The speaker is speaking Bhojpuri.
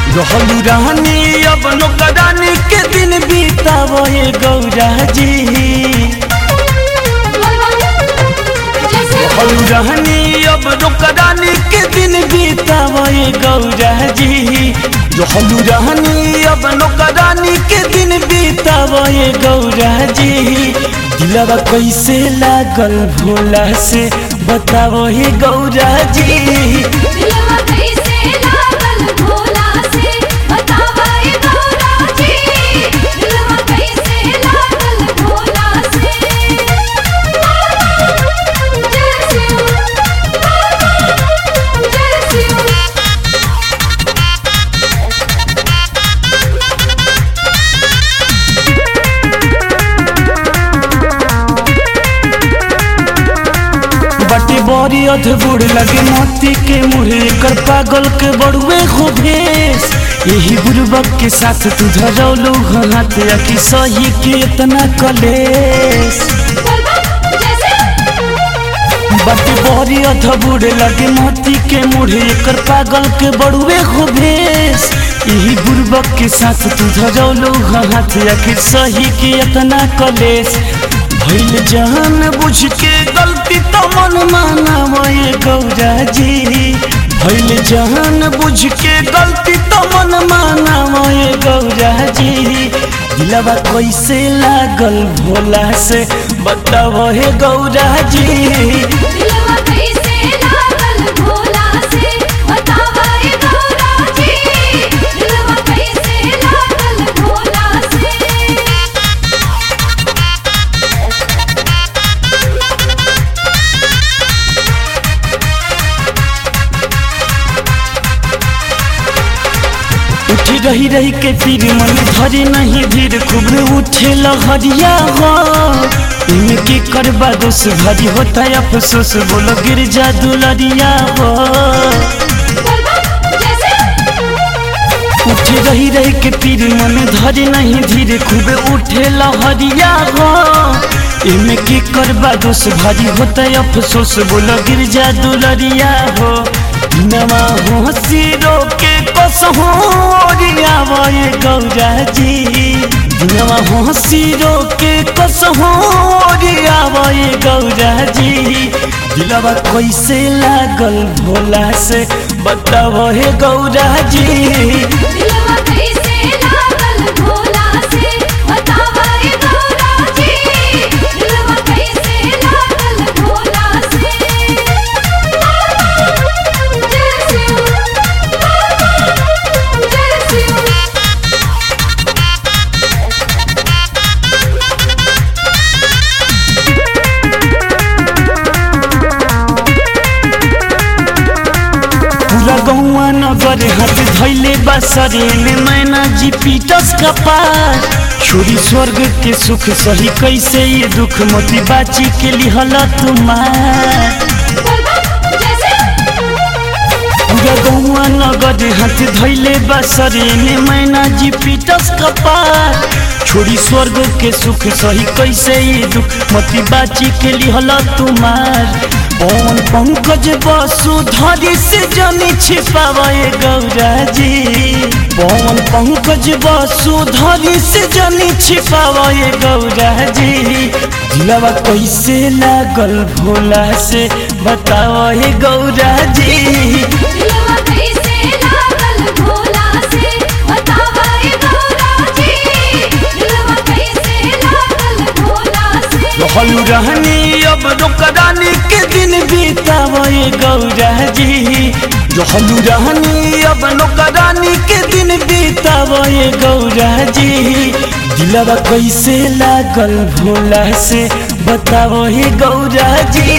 रहलू रहनी अब नौकरानी के दिन बीतावो ये गौरा जी रहलू रहनी अब नौकरानी के दिन बीतावो ये गौरा जी रहलू रहनी अब नौकरानी के दिन बीतावो ये गौरा जी दिलवा कैसे लागल भोला से बतावो ये गौरा जी दिलवा कैसे लागल भोला से बतावा ए गौरा जी दिलवा कैसे लागल भोला से जय शिव जय शिव बटे बड़ी अधबुड़ लगे मोती के मुहे कर पागल के बड़ुए हो भेस यही बुर्बक के साथ तू धरौलू हाथ कि सही के इतना कलेस बटे बड़ी अधबुड़ लगे मोती के मुहे कर पागल के बड़ुए हो भेस यही बुर्बक के साथ तू धरौलू हाथ कि सही के इतना कलेस भइल जान बुझ के गलती तो मन माना ये गौरा जी भइल जान बुझ के गलती तो मन माना ये गौरा जी दिलवा कैसे लागल भोला से बताओ हे गौरा जी दिलवा कैसे लागल भोला से बतावा ए गौरा जी दिलवा कैसे लागल भोला से उठी रही रही के फिर मन भरे नहीं भीड़ खूब उठे लहरिया हो इनके करबा दोष भरी होता है अफसोस बोलो गिर जा दुलरिया हो उठे रही रही के पीर मन धरे नहीं धीरे खूबे उठे लहरिया हो इनमें की करबा दोष भारी होता है अफसोस बोलो गिर जा दुलरिया हो नवा हो सिरो के कसहो ओरिया ये गौरा जी नवा हो सिरो के कसहो ओरिया ये गौरा जी दिलवा कैसे लागल भोला से बताओ हे गौरा जी दिलवा कैसे लागल भोला से बतावा ए गौरा जी दिलवा कैसे लागल भोला से जय शिव जय शिव पूरा गौआ नगर हाथ धैले बसरे में मैना जी पीटस का पार छोरी स्वर्ग के सुख सही कैसे ये दुख मोती बाची के लिहल तुम्हार पूरा गौआ नगर हाथ धैले बसरे में मैना जी पीटस का पार छोरी स्वर्ग के सुख सही कैसे ये दुख मोती बाची के लिहल तुम्हार पवन पंकज वसुधरी से जनी छिपावे गौरा जी पवन पंकज वसुधरी से जनी छिपावे गौरा जी दिलवा कैसे लागल भोला से बताओ हे गौरा जी दिलवा कैसे लागल भोला से बतावा ए गौरा जी दिलवा कैसे लागल भोला से रहलू रहनी अब नौकरानी के दिन बीतावो ये गौरा जी रहलू रहनी अब नौकरानी के दिन बीतावो ये गौरा जी दिलवा कैसे लागल भोला से बतावो हे गौरा जी